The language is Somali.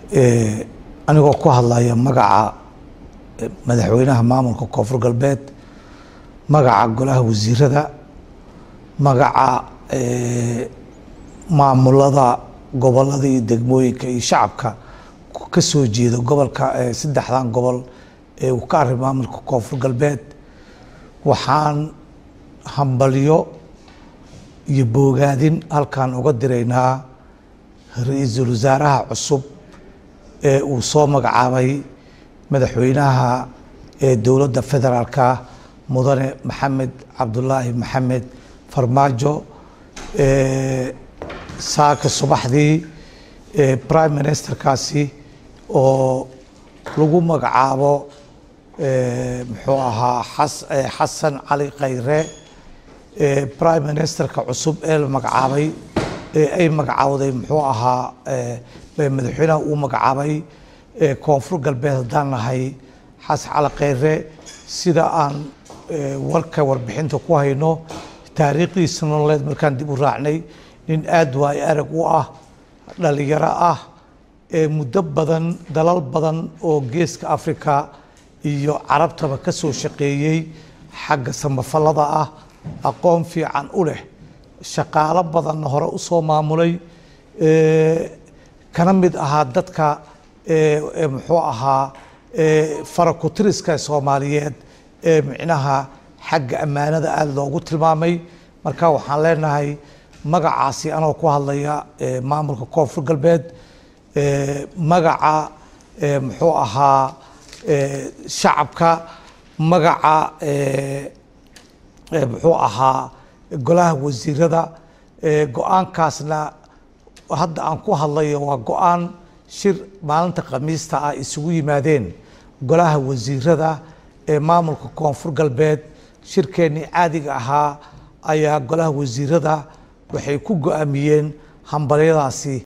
anigoo ku hadlaya magaca madaxweynaha maamulka koonfur galbeed magaca golaha wasiirada magaca maamulada gobolada iyo degmooyinka iyo shacabka ka soo jeeda gobolka saddexdan gobol ee uu ka array maamulka koonfur galbeed waxaan hambalyo iyo boogaadin halkan uga diraynaa ra-iisul wasaaraha cusub ee uu soo magacaabay madaxweynaha ee dowladda federaalka mudane maxamed cabdulaahi maxamed farmaajo saaka subaxdii prime ministerkaasi oo lagu magacaabo muxuu ahaa xasan cali khayre prime ministerka cusub ee la magacaabay ee ay magacaawday muxuu ahaa madaxweynaha uu magacaabay koonfur galbeed haddaan nahay xasan cali khayre sida aan warka warbixinta ku hayno taariikhdiisa nololeed markaan dib u raacnay nin aad waayo arag u ah dhalinyaro ah ee muddo badan dalal badan oo geeska africa iyo carabtaba ka soo shaqeeyey xagga samafallada ah aqoon fiican u leh shaqaalo badanna hore u soo maamulay kana mid ahaa dadka muxuu ahaa farakutiriska soomaaliyeed ee micnaha xagga ammaanada aada loogu tilmaamay marka waxaan leenahay magacaasi anoo ku hadlaya maamulka koonfur galbeed magaca muxuu ahaa shacabka magaca muxuu ahaa golaha wasiirada go-aankaasna hadda aan ku hadlayo waa go-aan shir maalinta khamiista ah isugu yimaadeen golaha wasiirada ee maamulka koonfur galbeed shirkeennii caadiga ahaa ayaa golaha wasiirada waxay ku go-aamiyeen hambalyadaasi